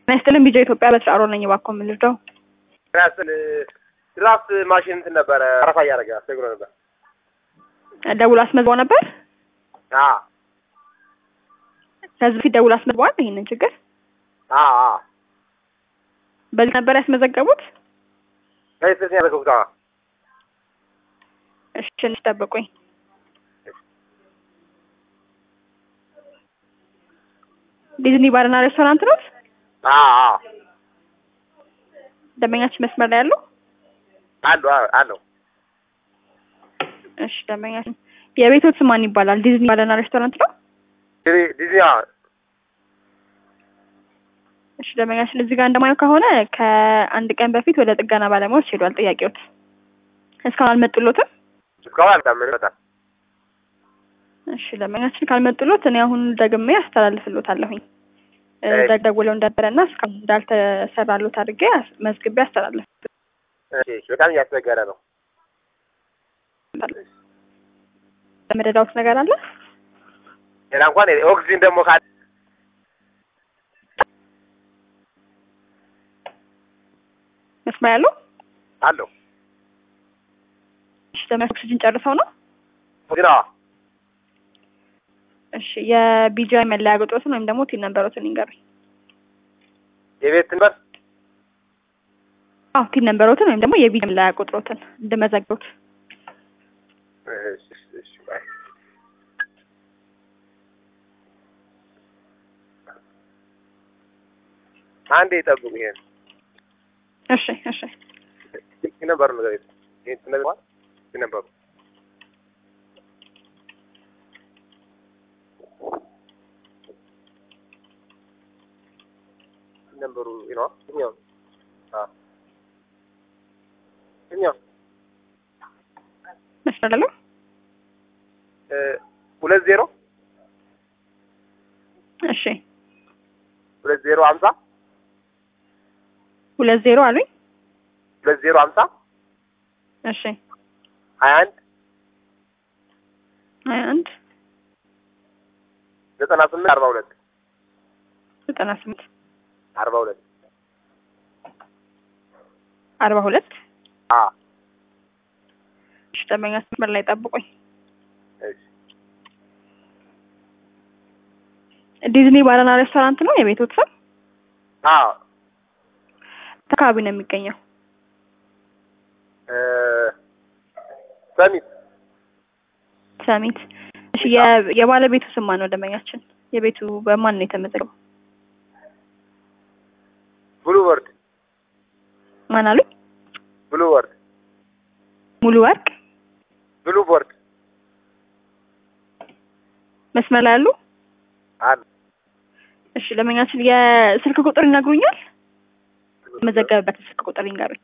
ናይስትልን ቢጃ ኢትዮጵያ በትራሮ ነኝ። እባክዎ ምን ልርዳው? ራስን ድራፍት ማሽን እንትን ነበረ አረፋ እያደረገ አስቸግሮ ነበር። ደውሎ አስመዝግበው ነበር። አ ከዚህ በፊት ደውሎ አስመዝግበዋል ይሄንን ችግር። አ አ በዚህ ነበር ያስመዘገቡት? ከዚህ ያደረገው ታ እሺ ትንሽ ጠብቁኝ። ዲዝኒ ባርና ሬስቶራንት ነው። አ አ ደንበኛችን መስመር ላይ ያለው? አሉ አሉ እሺ ደንበኛችን የቤቶት ስም ማን ይባላል? ዲዝኒ ባርና ሬስቶራንት ነው። ዲዝኒ እሺ ደንበኛችን እዚህ ጋር እንደማየው ከሆነ ከአንድ ቀን በፊት ወደ ጥገና ባለሙያዎች ሄዷል ጥያቄዎት። እስካሁን አልመጡሎትም? እስካሁን አልታመን በጣም እሺ ደንበኛችን ካልመጡሎት እኔ አሁን ደግሜ አስተላልፍሎታለሁኝ። እሺ። ደውለው እንደነበረና እስካሁን እንዳልተሰራሎት አድርጌ አስ- መዝግቤ አስተላልፍ እሺ፣ በጣም እያስቸገረ ነው። መረዳውት ነገር አለ? ሌላ እንኳን ኦክሲጅን ደግሞ ካለ መስመር ያለው? አለው እሺ ደንበኛ ኦክሲጅን ጨርሰው ነው? ኦክሲጅን አዎ እሺ የቢጂአይ መለያ ቁጥሮትን ወይም ደግሞ ቲን ነንበሮትን ይንገሩኝ። የቤት ትንበር አዎ ቲን ነንበሮትን ወይም ደግሞ የቢጂአይ መለያ ቁጥሮትን እንደመዘግቡት። እሺ፣ እሺ፣ እሺ፣ ባይ። አንዴ ይጠብቁ። ይሄን እሺ እሺ ነበሩ ነገር ይሄን ትነግሯል ነበሩ ነበሩ ነው እኛው አ እኛው መስመር ያለው? እ ሁለት ዜሮ እሺ ሁለት ዜሮ ሀምሳ ሁለት ዜሮ አሉኝ። ሁለት ዜሮ ሀምሳ እሺ ሀያ አንድ ሀያ አንድ ዘጠና ስምንት አርባ ሁለት ዘጠና ስምንት አርባ ሁለት አርባ ሁለት አ እሺ ደንበኛ መስመር ላይ ጠብቁኝ። እሺ ዲዝኒ ባርና ሬስቶራንት ነው የቤቶት ስም? አ አካባቢ ነው የሚገኘው? እ ሰሚት ሰሚት። እሺ የ- የባለቤቱ ስም ማን ነው? ደንበኛችን የቤቱ በማን ነው የተመዘገበው? ብሉ ወርድ ማን አሉኝ? ብሉ ወርድ ሙሉ ወርቅ ብሉ ቦርድ መስመር ላይ ያሉ? አለ እሺ ደንበኛችን የስልክ ቁጥር ይነግሩኛል? የተመዘገበበት ስልክ ቁጥር ይንገሩኝ።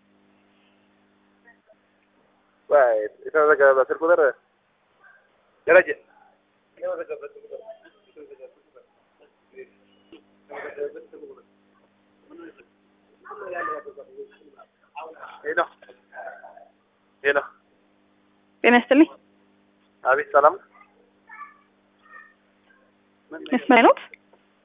ወይ የተመዘገበበት ስልክ ቁጥር ደረጀ የተመዘገበበት ስልክ ቁጥር ሄሎ ሄሎ ጤና ይስጥልኝ። አቤት ሰላም መስመር ላይ ኖት?